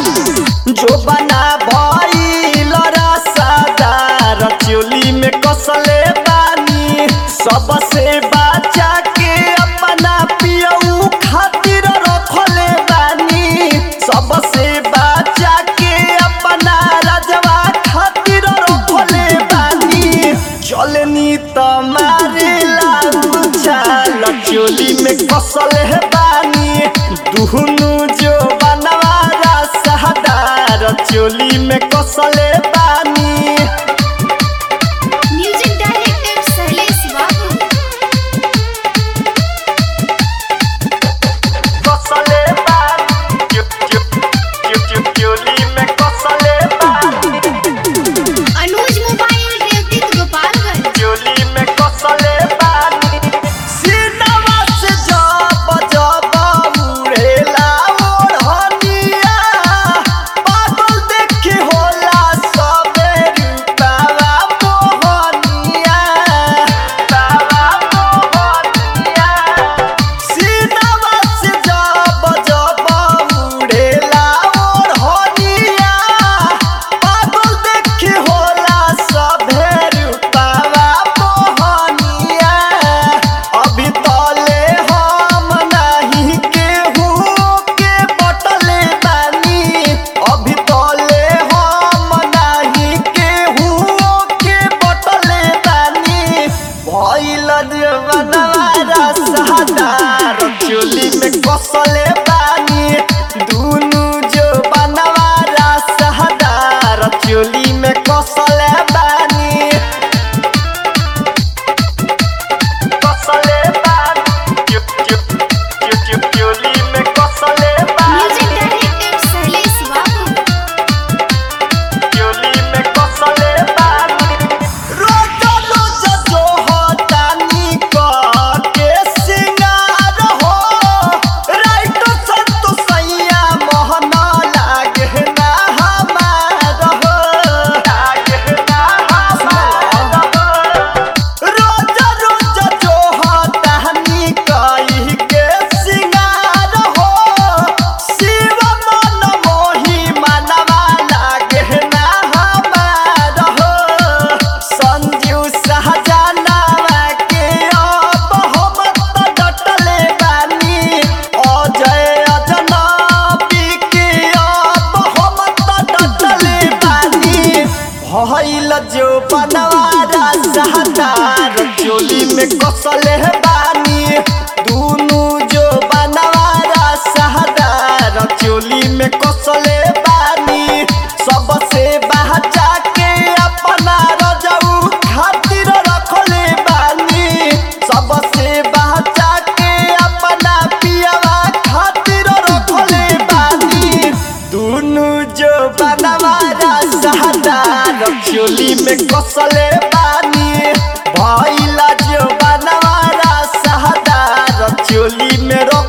जो बना भइल रसादार चोली में कसले बानी सबसे बचा के अपना पियऊ खातिर रखले बानी सबसे बचा के अपना राजवा खातिर रखले बानी चलनी तमारे लागू चाल चोली में कसले बानी दुहनु जो बनवारा सहदार चोली में कसले बानी म्यूजिक डायरेक्टर शैलेश बाबू कसले बानी चुप चुप चुप चुप चोली में कसले बानी अनुज मोबाइल देवतीत गोपालगंज चोली में कसले बानी सीनवा से जब जब उड़ेला ओढ़निया पागल देखे होला सबे रूपावा मोहनिया रूपावा मोहनिया सीनवा से जब जब उड़ेला ओढ़निया पागल देखे होला सभे रूपावा मोहनिया अभी तले हम नहीं केहू के बटले बानी अभी तले हम नहीं केहू के बटले बानी भइल बनवारा सहदार चोली में कसले बानी दुनु जो बनवारा सहदार चोली में कसले बानी कसले बानी चुप चुप चुप चुप चोली में कसले बानी म्यूजिक डायरेक्टर शैलेश बाबू चोली में कसले बानी रोज रोज जो होतानी के सिंगार हो राइट संतो सैया मोहन लागे ना हमार हो लागे ना हमार हो रोज रोज जो होतानी कही के सिंगार हो शिव मन मोही मनवा लागे ना हमार हो संजीव सहजनवा के अब हम त डटले बानी अजय अजनबी के अब हम त डटले बानी भइल जो बनवारा सहदार चोली में कसले बानी दुनु जो बनवारा सहदार चोली में कसले बानी सबसे बचा के अपना रजऊ खातिर रखले बानी सबसे बचा के अपना पियवा खातिर रखले बानी दुनु जो बनवारा सहदार चोली में कसले बानी भइला जो बनवारा सहदार चोली में रख